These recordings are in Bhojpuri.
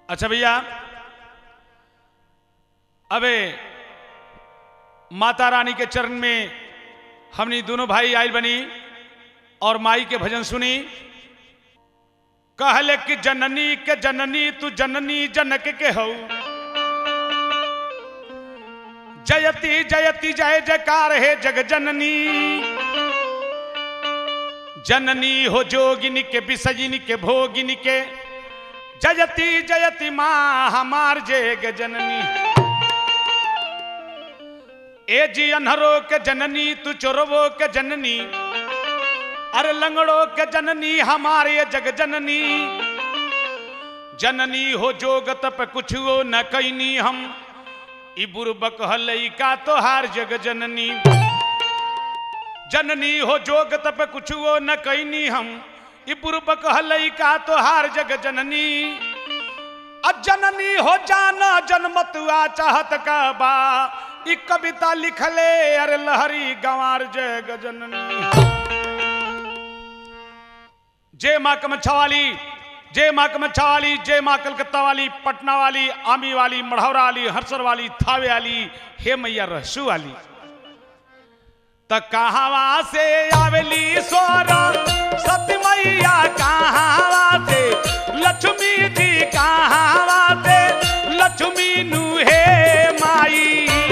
अच्छा भैया अबे माता रानी के चरण में हमनी दोनों भाई आयल बनी और माई के भजन सुनी कहले कि जननी के जननी तू जननी जनक के हो जयति जयति जय जयकार है जग जननी जननी हो जोगिनी के विसजिनी के भोगिनी के जयति जयति माँ हमार जय जननी ए जी अनहरो के जननी तू चोरवो के जननी अरे लंगड़ो के जननी हमारे ये जग जननी जननी हो जोगत पे कुछ वो न कैनी हम ई बुरबक हलई का तोहार जग जननी जननी हो जोगत पे कुछ वो न कैनी हम ई बुरबक हलई का तोहार जग जननी अजननी हो जाना जनमतुआ चाहत का बा ई कविता लिखले अरे लहरी गंवार जय गजननी जय माँ कमच्छा वाली जय माँ कमच्छा वाली जय माँ कलकत्ता वाली पटना वाली आमी वाली मढ़ौरा वाली हरसर वाली थावे वाली हे मैया रहसू वाली त कहावा से आवेली स्वर सती मैया कहावा से लक्ष्मी जी कहावा से लक्ष्मी नु हे माई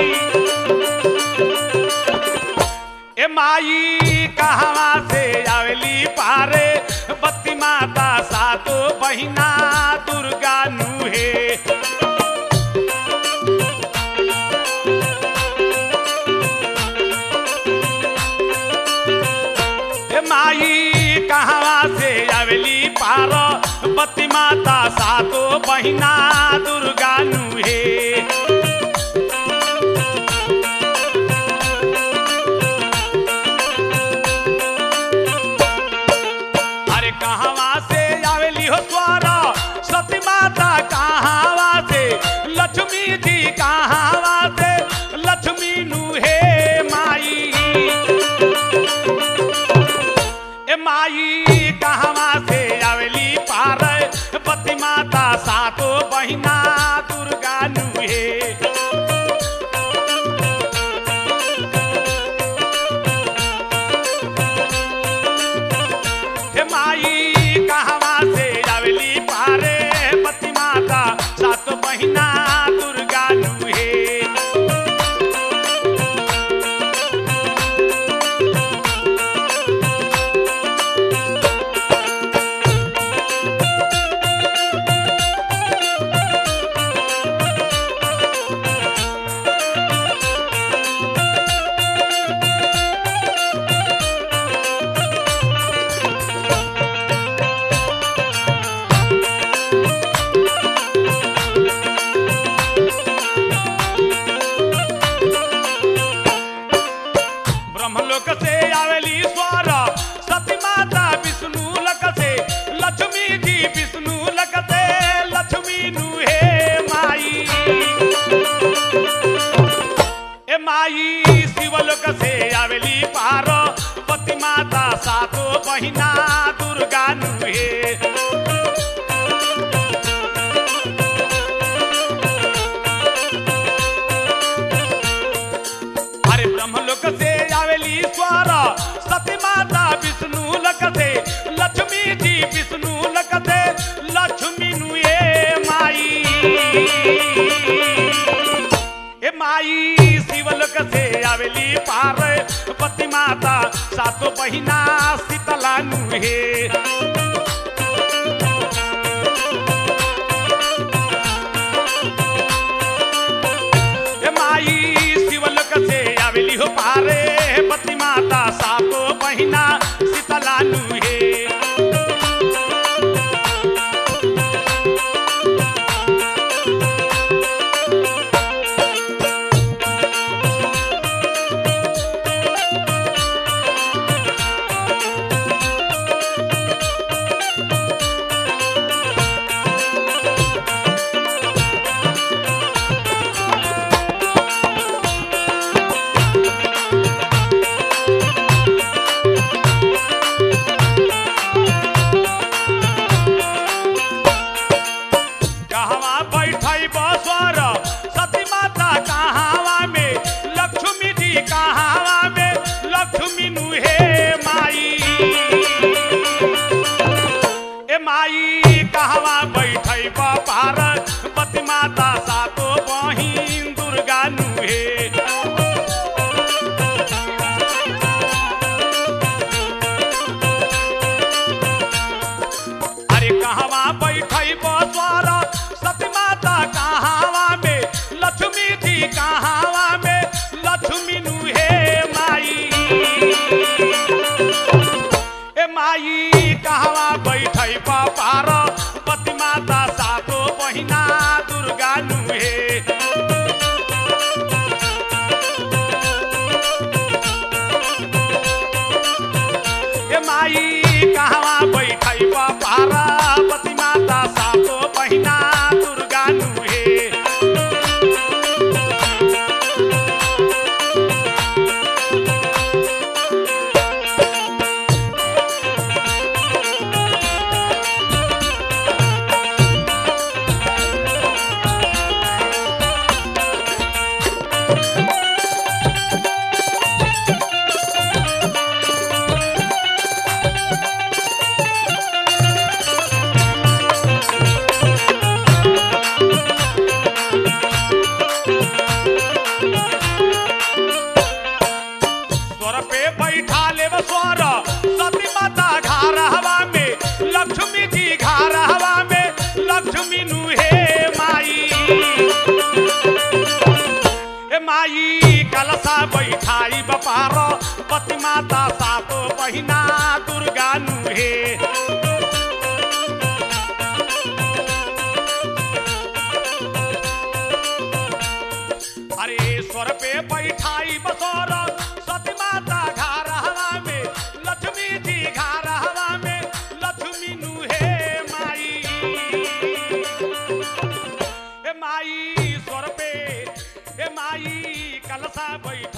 ए माई कहावा से आवेली पारे बत्ती माता सातो बहिना दुर्गा नु हे ए माई कहावा से आवेली पार बत्ती माता सातो बहिना दुर्गा नु हे अरे कहावा से आवेली हो द्वारा सती माता कहावा से लक्ष्मी जी कहावा से लक्ष्मी नु हे माई ए माई कहावा से आवेली पार पति माता सातो बहिना दुर्गा नु हे हे माई कहवा से आवेली पारे पति माता सात महीना दुर्गा नुहे ब्रह्मलोक से आवेली स्वर सती माता विष्णु लक से लक्ष्मी जी विष्णु लक से लक्ष्मी नु हे माई ए माई शिवलोक से आवेली पार पति माता सातो बहिना दुर्गा नु हे अरे ब्रह्मलोक से आवेली स्वर सती माता विष्णु लक से लक्ष्मी जी विष्णु लक से लक्ष्मी नु ए माई ए माई शिवलोक से आवेली पार पति माता सातो बहिना शीतला नु हे ए माई शिवलोक से आवेली हो पारे पति माता सातो बहिना शीतला नु हे माई कहवा बैठै पार पति माता सातो बहिन दुर्गा नुहे अरे कहवा बैठै बसवर सती माता कहावा में लक्ष्मी जी कहावा में लक्ष्मी नुहे माई ए माई कहवा बैठै पार पति माता सातो बहिना दुर्गा नुहे ए माई कहवा बैठै पार पति माता सातो बहिना दुर्गा नुहे स्वर पे बैठा ले स्वर सती माता घर हवा में लक्ष्मी जी घर हवा में लक्ष्मी नु हे माई हे माई कलसा बैठाई बपार पति माता सातो बहिना दुर्गा नु हे अरे स्वर पे बैठाई बसोर सती माता घर हवा में लक्ष्मी जी घर हवा में लक्ष्मी नु हे माई हे माई स्वर पे हे माई कलसा बैठ